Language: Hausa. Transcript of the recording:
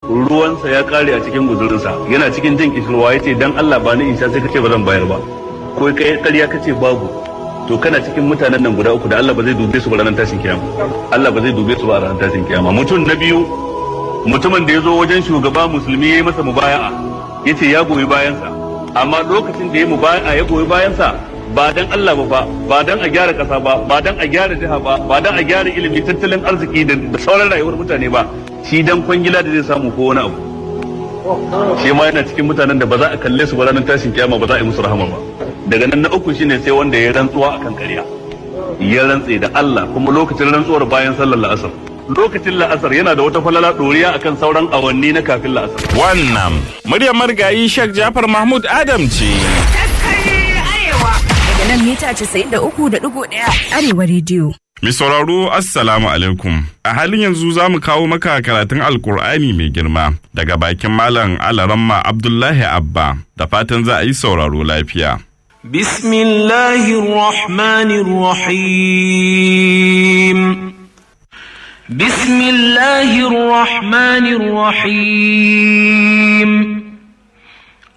ruwansa ya kare a cikin guzurinsa yana cikin jin kishirwa ya ce dan Allah ba ni in sha sai kace ba zan bayar ba ko kai ƙarya kace babu to kana cikin mutanen nan guda uku da Allah ba zai dube su ba ranar tashin kiyama Allah ba zai dube su ba ranar tashin kiyama mutum na biyu mutumin da ya zo wajen shugaba musulmi ya yi masa mubaya'a ya ce ya goyi bayansa amma lokacin da ya mubaya'a ya goyi bayansa ba dan Allah ba ba ba dan a gyara kasa ba ba dan a gyara jiha ba ba dan a gyara ilimi tattalin arziki da sauran rayuwar mutane ba shi dan kwangila da zai samu ko wani abu shi ma yana cikin mutanen da ba za a kalle su ba ranar tashin kiyama ba za a yi musu rahama ba daga nan na uku shine sai wanda ya rantsuwa akan ƙarya ya rantse da Allah kuma lokacin rantsuwar bayan sallar la'asar lokacin la'asar yana da wata falala ɗoriya akan sauran awanni na kafin la'asar Wannan muryar marigayi Sheikh Jafar Mahmud Adam ce. Daga nan mita 93.1 Arewa Radio. Mai sauraro Assalamu alaikum. A halin yanzu za mu kawo maka karatun Alkur'ani mai girma daga bakin Malam Alaramma Abdullahi Abba da fatan za a yi sauraro lafiya. بسم الله الرحمن الرحيم بسم الله الرحمن الرحيم